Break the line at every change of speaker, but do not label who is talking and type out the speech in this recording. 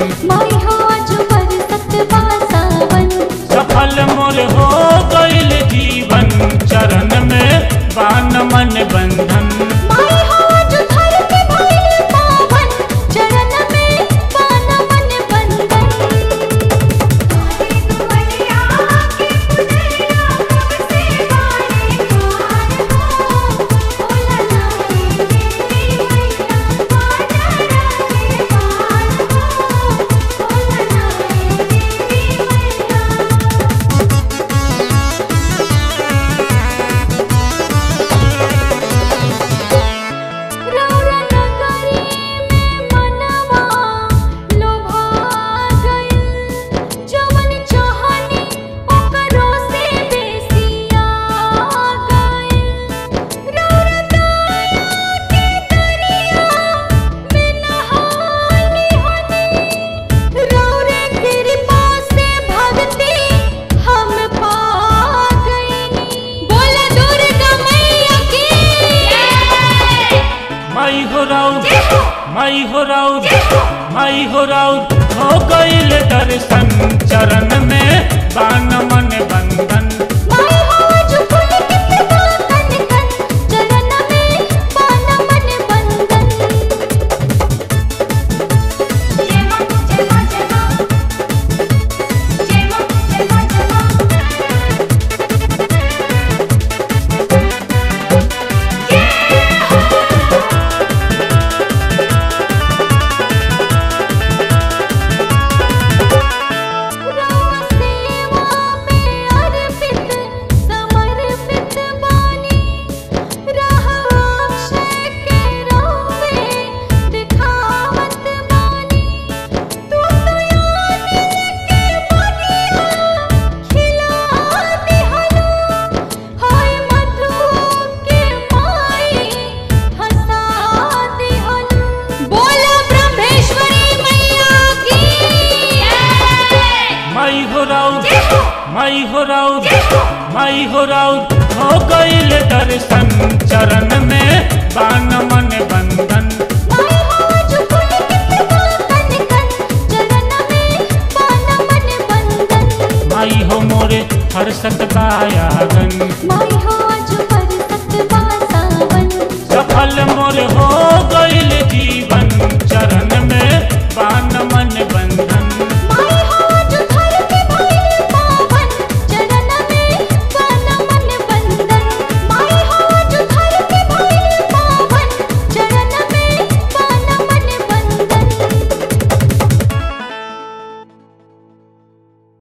माई हो आज बरसत बा सावन
सफल मोर हो गईल जीवन चरण में बान मन बंधन
माई हो आज धरती भइल पावन चरण में पान मन बंधन अरे दुवलिया के पुनरिया कब से बारे द्वार हो ओला नाई देवी मैया बाजार के पार हो ओला नाई देवी मैया रौरा नगरी में मनवा लोभा गइल जवन चाहनी ओकरो से बेसिया गइल रौरा दया के दरिया में नहानी हनी रौरे कृपा से भक्ति हम पा गइनी बोला दुर्गा मैया की
माई हो राउत माई हो राउत माई हो राउत हो गईल दर्शन चरण में बान मन बंधन
माई हो आज फूल कितना कन कन चरण में पाना मन बंधन जय मां जय मां जय मां जय मां जय मां जय मां राम सेवा में अर्पित समर्पित बानी राह अक्षय के रोवे दिखावत बानी तू तो याद के बगिया खिला दिहलो हाय मधु के माई हंसा दिहलो बोला ब्रह्मेश्वरी मैया की
माई हो राउत माई हो राउत माई हो राउत हो गईल दर्शन चरण में बान मन बंधन
माई हो आज फूल कितना कन कन चरण में पाना मन बंधन
माई हो मोरे हर्षत बायागन
माई हो आज बरसत बा सावन
सफल मोर हो गईल जीवन चरण में बान मन बंधन